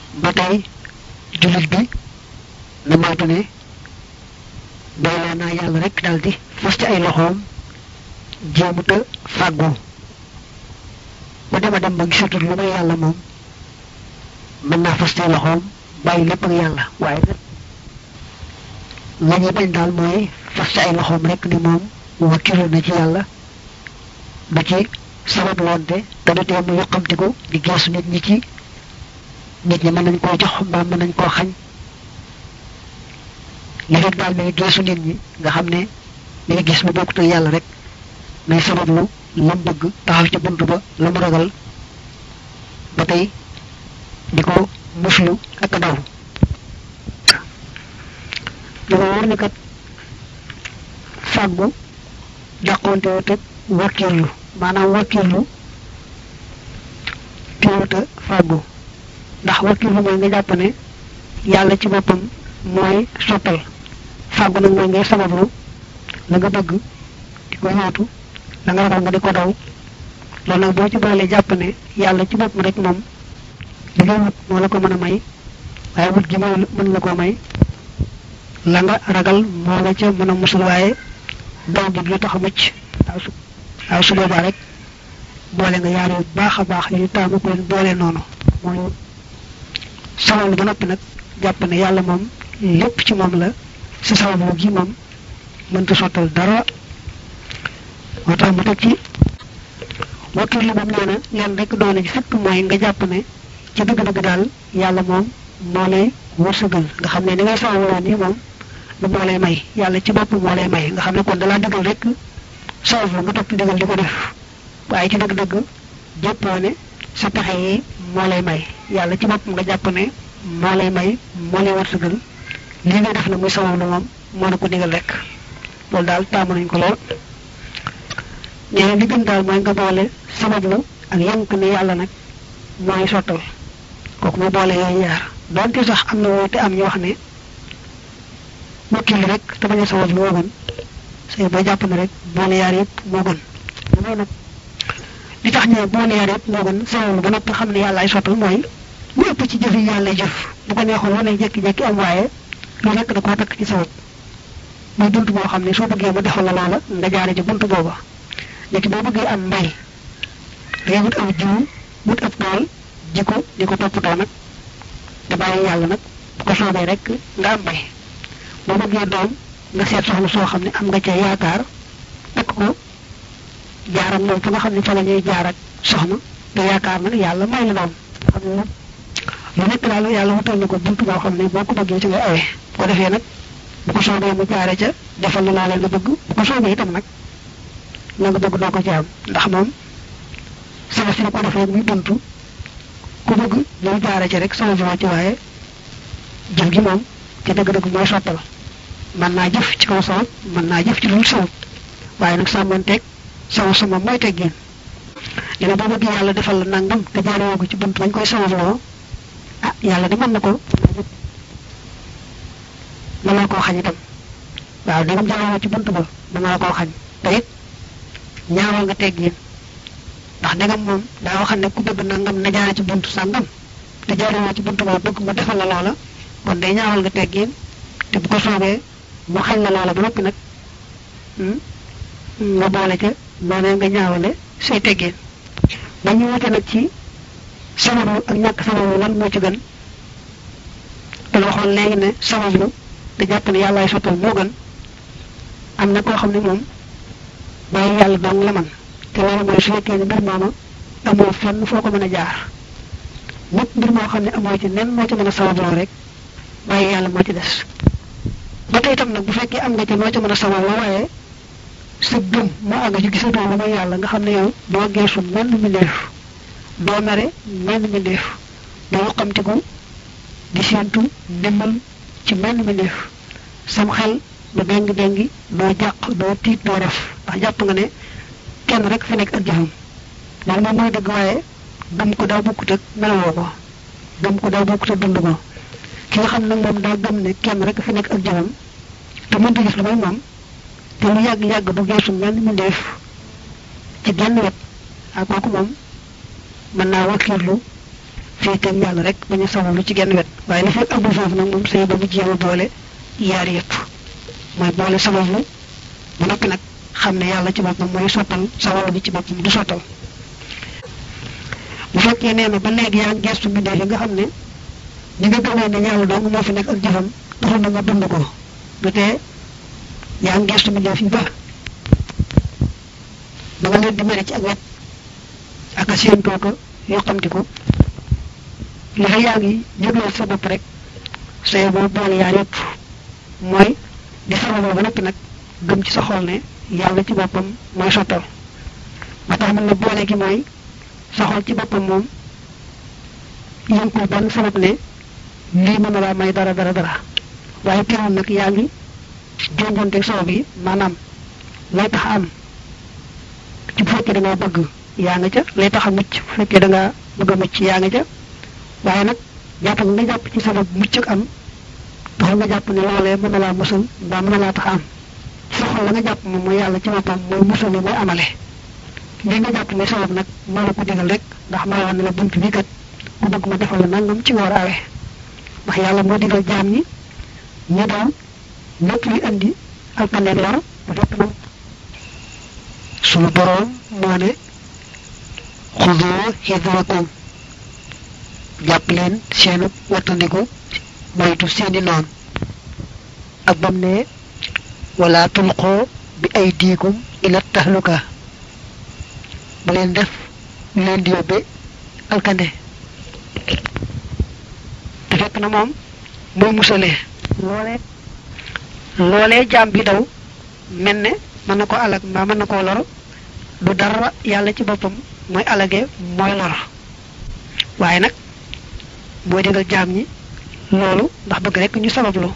ba tey jullit bi na moytu ne doyloo naa yàlla rek daldi fas ci ay loxoom jéemuta fàggu ba dema dem ba gisatul lu may yàlla moom mën naa fas ci ay loxoom bàyyi lépp ak yàlla waaye nag la ñuy bañ daal mooy fas ci ay loxoom rek ni moom wakkilu na ci yàlla du ci sabab loonte te du tee mu yoqamtiku di geesu nit ñi ci nit ñi mën nañ koo jox mbaa mën nañ koo xañ li rek daal may geesu nit ñi nga xam ne mi ngi gis lu bokkut ak yàlla rek may sabablu lam bëgg taxaw ci bunt ba la mu ragal ba tey di ko muslu ak daw dama wóor ni kat fàggu jàqonte wut ak wakkirlu maanaam wakkirlu teewuta fàggu ndax wakkirlu mooy nga jàpp ne yàlla ci boppam mooy sottal fàggu nag mooy ngay sabablu la nga bëgg di ko yootu la nga ragal nga di ko daw loolu nag boo ci boolee jàpp ne yàlla ci boppam rek moom li ngay wut moo la ko mën a may waaye wut gi moo mën la koo may la nga ragal moo la ca mën a musul waaye daw gi du tax a mucc waaw su waaw su boobaa rek boole nga yaar yu baax a baax yu taamu ko leen boole noonu mooy sabablu ba noppi nag jàpp ne yàlla moom lépp ci moom la sa sabablu gi moom mënta sottal dara moo tax mu teg ci wakkil li moom nee na leen rek doole ji fekk mooy nga jàpp ne ci dëgg-dëgg daal yàlla moom moo lay wërsëgal nga xam ne ni ngay sabablu nii moom lu moo lay may yàlla ci bopp moo lay may nga xam ne kon dalaa dëggal rek sabablu nga topp digal di ko def waaye ci dëgg-dëgg jàppoo ne sa pexe yi moo lay may yàlla ci boppam nga jàpp ne moo lay may moo lay wërsëgal li nga def na muy sabablu moom moo la ko digal rek loolu daal taamu nañ ko lool nee na li gën daal mooy nga boole sabablu ak yank ne yàlla nag mooy sottal kooku mu boole yooyu yaar donte sax am na woote am ñu wax ne wakkil rek te bañ a sabablu moo gën say boo jàpp ne rek boole yaar yëpp moo gën damay nag li tax ñëw boole yaar yëpp moo gën sabablu ba noppi xam ne yàlla ay sottal mooy lu ëpp ci jëf yi yàlla jëf bu ko neexoon wane jékki-jékki am waaye lu nekk da koo takk ci sabab muy bunt boo xam ne soo bëggee mu defal la loola nga jaare ci bunt booba léegi boo bëggee am mbay dangay wut aw jiwu wut ab tool ji ko di ko toppatoo nag te bàyyi yàlla nag bu ko soobee rek nga am mbay boo bëggee doom nga seet soxna soo xam ne am nga ca yaakaar takk ko jaaram moom fa nga xam ne fa la ñuy jaar ak soxna te yaakaar nag yàlla may la doom xam ne lu nekk daal yàlla wutal na ko bunt boo xam ne boo ko bëggee ci ngay awee bu ko defee nag bu ko soobee mu jaare ca defal la laa nga bëgg bu ko soobee itam nag la nga bëgg doo ko ci am ndax moom sama si la ko defee muy buntu ku bëgg ñëw jaare ca rek sama ci waaye jëf gi moom ci dëgg-dëgg mooy sottal mën naa jëf ci kaw sabab mën naa jëf ci lu sabab waaye nag sàmmanteeg sama sama mooy teggin dina boo bëgg yàlla defal la nangam te jaarewoo ko ci bunt bañ koy sababloo ah yàlla di mën na ko mën naa koo xañ itam waaw dégam jaarewoo ci bunt ba mën naa koo xañ te it ñaawal nga teggin ndax ndegam moom daa wax ne ku bëgg nangam na jaare ci buntu sàngam te jaarewoo ci buntu ba bëgg mu defal la loola kon day ñaawal nga teggin te bu ko soobee mu xañ la loola ba noppi nag nga boole ca noonee nga ñaawale say teggin dañu wute nag ci sababu ak ñàkk sababu lan moo ci gën te waxoon léegi ne sabablu te jàpp ne yàllaay sottal moo gën am na koo xam ne moom bàyyi yàlla dong la man te loolu mooy su fekkee ne mbir mooma amoo fenn foo ko mën a jaar lépp mbir moo xam ne amoo ci nen moo ci mën a sababloo rek bàyyi yàlla moo ci des ba tey itam nag bu fekkee am nga ci noo ci mën a sababloo waaye sa gëm moo àgg ci gisatoo lu mooy yàlla nga xam ne yow doo geesu menn mbindeef doo mere menn mbindeef doo yoqamtiku di séentu ndimbal ci menn mbindeef sam xel du dengi dengi doo jàq doo tiit doo ref ndax jàpp nga ne kenn rek fi nekk ak jëfam loolu moom mooy dëgg waaye gëm ko daa bokkut ak melowoo ko gëm ko daa bokkut ak dund ko ki nga xam nag moom daa gëm ne kenn rek fi nekk ak jëfam te mënta gis lu may moom te lu yàgg-yàgg du geesu menn mbindeef ci genn wet ak kooku moom mën naa wakkirlu féeteeg yàlla rek bañ a sabablu ci genn wet waaye li fekk agul foofu nag moom say ba mu jéem a boole yaar yëpp mooy boole sabablu ba noppi nag xam ne yàlla ci boppam mooy sottal sabablu bi ci boppam du sottal bu fekkee nee na ba léegi yaa ngi gestu mbindee yi nga xam ne ñi nga gëmee ne yàlla dong moo fi nekk ak jëfam taxul na nga dund ko du tee yaa ngi gestu mbindee fi ba ba nga leen di mere ci ak wet ak a seen tooko yoo xamti ko li fa yaa ngi jógloo sa bopp rek say boo boole yaar yëpp mooy di sababoo ba noppi nag gëm ci sa xol ne yàlla ci boppam mooy sottal ba tax mën na boole gi mooy sa xol ci boppam moom yënkul benn sabab ne lii mën na laa may dara dara dara waaye teewul nag yaa ngi jonjonteeg sabab yi maanaam lay tax am ci bu fekkee da ngaa bëgg yaa nga ca lay tax a mucc bu fekkee da ngaa bëgg a mucc yaa nga ca waaye nag jàpp nga jàpp ci sabab mucc ak am taxul nga jàpp ne loolee mën na laa musal mbaa mën na laa tax am ci sa xol la nga jàpp moom mooy yàlla ci boppam mooy musal mooy amale li nga jàpp ne sabab nag moo la ko digal rek ndax maa woon ne la bunt bi kat ku bëgg ma defal la nangam ci nga war a awee ndax yàlla moo digal jaam ñi ñu daw lépp luy andi alkande lor bu fekk nag sunu boroom moo ne xudoo hidrakum jàpp leen seenu wattandiku moytu seeni noon ak bam ne wala tulqoo bi ay diikum ila tahluka bu leen def lu leen di yóbbe alkande te fekk na moom mooy musalee loolee loolee jaam bi daw mel ne mën na ko alag mbaa mën na koo lor du dara yàlla ci boppam mooy alage mooy lor waaye nag mooy digal jaam ñi loolu ndax bëgg rek ñu sabablu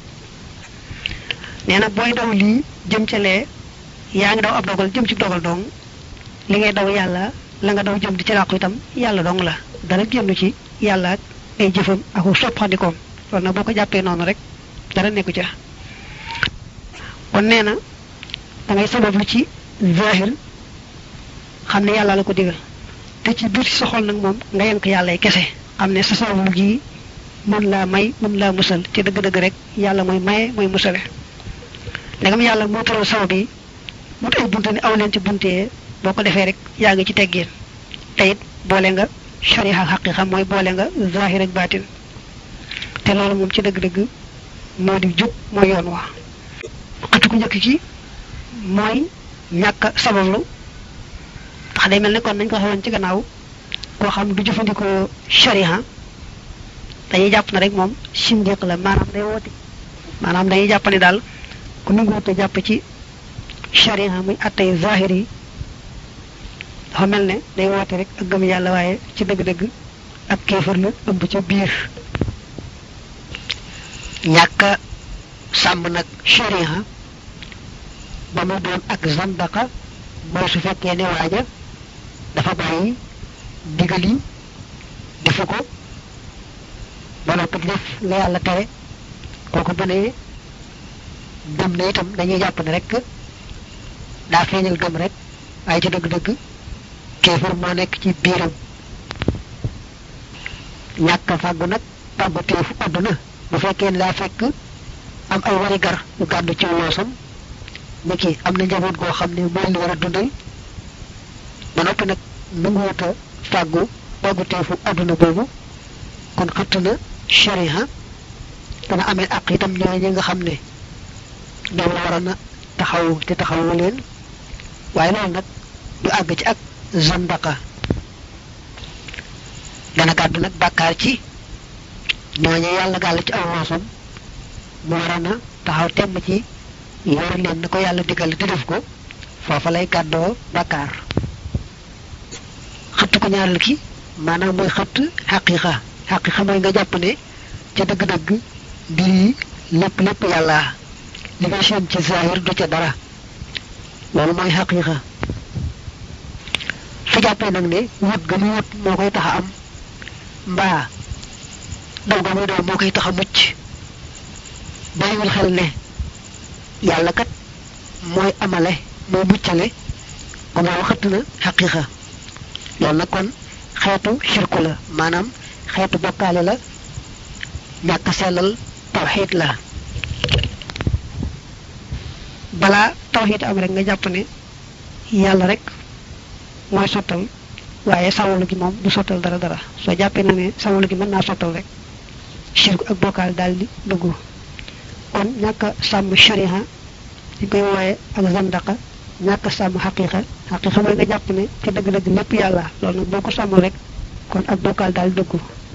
nee na booy daw lii jëm ca lee yaa ngi daw ab dogal jëm ci dogal dong li ngay daw yàlla la nga daw jëm di ci làqu itam yàlla dong la dara génn ci yàlla ak ay jëfam ak soppandikoom loolu nag boo ko jàppee noonu rek dara nekku ca kon nee na da ngay sabablu ci zahir xam ne yàlla la ko digal te ci biir sa xol nag moom nga yenk yàlla kese xam ne sa sabablu gi mën laa may mën laa musal ci dëgg-dëgg rek yàlla mooy maye mooy musale ndegam yàlla moo tëral sabab yi mut ay bunte ni aw leen ci buntee boo ko defee rek yaa ngi ci teggeen te it boole nga shariha ak xaqiqa mooy boole nga zahir ak baatin te loolu moom ci dëgg-dëgg moo di jub mooy yoon wa xëtu ku njëkk ci mooy ñàkk sabablu ndax day mel ne kon nañ ko xewoon ci gannaaw koo xam du jëfandikoo shariha dañuy jàpp na rek moom sindiq la maanaam day woote maanaam dañuy jàpp ne daal ku nanguwute jàpp ci shariha muy attay zahir yi dafa mel ne day woote rek ak gëm yàlla waaye ci dëgg-dëgg ak kéefar la ëmb ca biir ñàkk sàmm nag shariha ba mu doon ak zandaka mooy su fekkee ne waaja dafa bàyyi digal yi defu ko ba noppi def la yàlla tere kooku bu ne gëm na itam dañuy jàpp ne rek daa feeñal gëm rek waaye ci dëgg-dëgg kéefar moo nekk ci biiram ñàkk fàggu nag fàggu teefu àdduna bu fekkee ne daa fekk am ay wari gar yu gàddu ci loosam ni ki am na njaboot goo xam ne mooy li war a dundal ba noppi nag nanguwut a fàggu fàggu teefu àdduna boobu kon xëtt na shariha dana amee ak itam ñooy ñi nga xam ne ñoom la waroon a taxaw te taxawu leen waaye loolu nag du àgg ci ak zandaka dana gàddu nag bàkkaar ci ñooñu yàlla gàll ci aw loosam mu waroon a taxaw temm ci yor leen na ko yàlla digal di def ko foofa lay gàddoo bàkkaar xëtt ko ñaareel ki maanaam mooy xëtt xaqiqa xaqiqa mooy nga jàpp ne ca dëgg-dëgg mbir yi lépp lépp yàlla li nga seen ci zahir du ca dara loolu mooy xaqiqa su jàppee nag ne wut ga muy wut moo koy tax a am mbaa daw ga muy daw moo koy tax a mucc bàyyiwul xel ne yàlla kat mooy amale mooy muccale kon loolu xëtt na xaqiqa loolu nag kon xeetu xirku la maanaam xeetu bokkaale la ñàkk sellal tawxiid la balaa tawxiid am rek nga jàpp ne yàlla rek mooy sottal waaye sawalu gi moom du sottal dara dara soo jàppee na ne sawalu gi mën naa sottal rek shirk ak bokkaal daal di dugg kon ñàkk a sàmm shariha ñu koy wooye ak zandaqa ñàkk a sàmm xaqiqa xaqiqa mooy nga jàpp ne ci dëgg-dëgg lépp yàlla loolu nag boo ko sàmmul rek kon ak bokkaal daal dugg